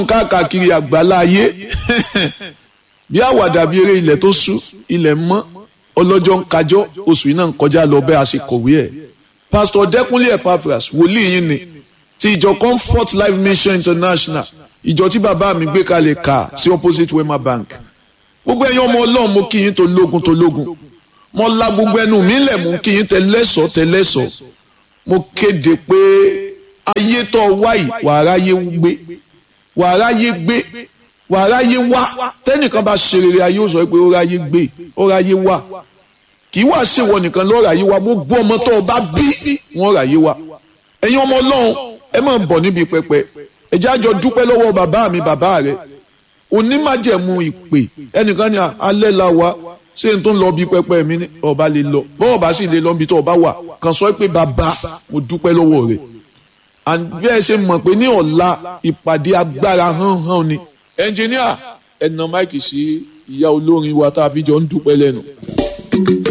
káàkiri àgbálá ayé bí àwàdà bí eré ilẹ̀ tó sú ilẹ̀ mọ́ ọlọ́jọ́ ń kájọ́ oṣù yìí náà ń kọjá lọ bẹ́ẹ̀ a ṣe kọ̀wé ẹ̀ pásítọ̀ dẹ́kunlé epaphras wòlíì yín ni ti ìjọ comfort life mission international ìjọ tí bàbá mi gbé kalẹ̀ kà sí opposite wema bank gbogbo ẹ̀yin ọmọ ọlọ́run mo kí yín tó lógun tó lógun mo la gbogbo ẹnu mi lẹ̀ mú kí yín tẹlẹ́sọ̀ tẹlẹ́sọ̀ mo kéde pé ayé tó wáyì wàrà yé gbé wàrà yé gbé wàrà yé wá tẹ́nìkan bá ṣe rere ayé ó sọ pé ó ráyé gbé ó ráyé wá kì í wá ṣèwọ nìkan lọ́ọ́ ráyé wá gbogbo ọmọ tó o bá bí wọ́n ráyé wá ẹ̀yin ọmọ ọlọ́run ẹ máa bọ̀ níbi pẹpẹ ẹ jẹ́ àjọ dúpẹ́ lọ́wọ́ bàbá mi bàbá rẹ onímájẹ̀mú ìpè ẹnìkan ní alẹ́ la wa ṣé n tó ń lọ bí pẹpẹ mi ní ọba lè lọ bọ́ọ̀ bá sì lè lọ bí tó ọba wà kàn sọ pé bàbá mo dúpẹ́ lọ́wọ́ rẹ̀ bí ẹ ṣe mọ̀ pé ní ọ̀la ìpàdé agbára hàn hàn ni. ẹnjìníà ẹ̀nà máìkì sí ìyá olórin wa tá a fi jọ ń dúpẹ́ lẹ́nu.